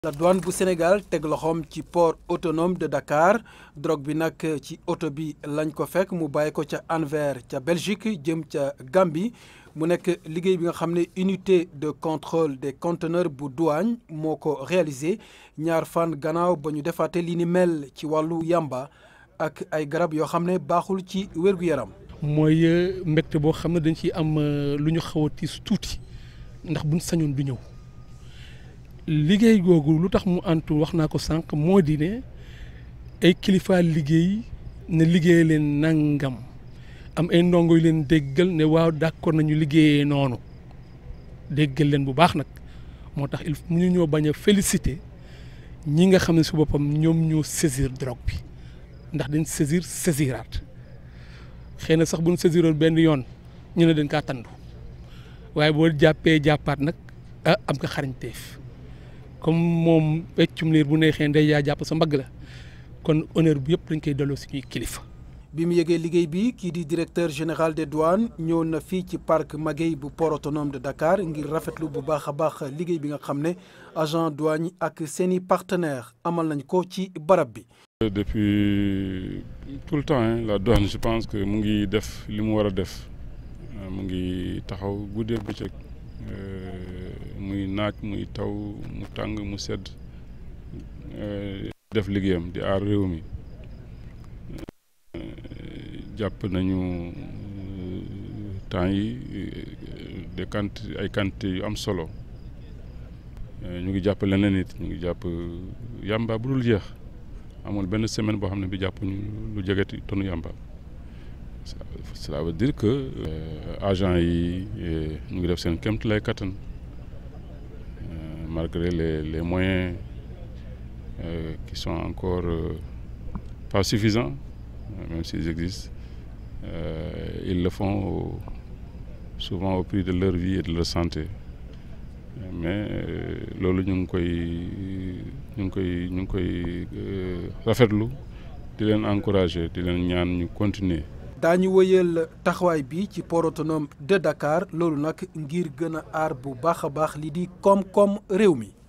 la douane bu Sénégal teg loxoom ci port autonome de Dakar drogue bi nag ci oto bi lañ ko fekk mu bàyyi ko ca Anvers ca Belgique jëm ca Gambie mu nekk liggéey bi nga xam ne unité de contrôle des conteneurs bu douane moo ko réalisé ñaar fan gannaaw ba ñu defaate li ni mel ci wàllu yamba ak ay garab yoo xam ne baaxul ci wér-gu-yaram. mooy mbégte boo xam ne dañ ciy am lu ñu xaw a tiis tuuti ndax buñ sañoon du ñëw. liggéey googu lu tax mu antu wax naa ko sànq moo di ne ay kilifa liggéey ne liggéey leen nangam am ay ndongo yu leen déggal ne waaw d'accord nañu liggéeyee noonu déggal leen bu baax nag moo tax il mu ñu ñoo bañ a féliciter ñi nga xam ne su boppam ñoom ñoo saisir drogue bi ndax dañ saisir saisiraat xëy na sax bu ñu saisiroon benn yoon ñu ne dañ kaa tandu waaye boo jàppee jàppaat nag ah am nga xarañteef comme moom peccum liir bu neexee ndey yaa jàpp sa mbagg la kon honneur bi yëpp dañ koy delloo suñuy kilifa. bi mu yëgee liggéey bi kii di directeur général des douanes ñëw na fii ci parc Maguey bu port autonome de Dakar ngir rafetlu bu baax a baax liggéey bi nga xam ne agent douane yi ak seeni partenaires amal nañ ko ci barab bi. depuis tout le temps hein, la douane je pense que mu ngi def li mu war a def mu ngi taxaw guddee bëccëg muy naaj muy taw mu tàng mu sedd def liggéeyam di aar réew mi jàpp nañu temps yi de quantité ay quantité yu am solo ñu ngi jàpp leneen it ñu ngi jàpp yàmba bu dul jeex amul benn semaine boo xam ne bi jàpp ñu lu jegeti tonu yàmba cela veut dire que agent yi ñu ngi def seen kémt lay kattan malgré les les moyens euh, qui sont encore euh, pas suffisants même s'ils existent euh, ils le font au, souvent au prix de leur vie et de leur santé mais loolu ñu ngi koy ñu ngi koy ñu ngi koy rafetlu di leen encourager di leen ñaan ñu continuer daañu wëyal taxawaay bi ci port autonome de Dakar loolu nag ngir gën a aar bu baax a baax li di koom-koom réew mi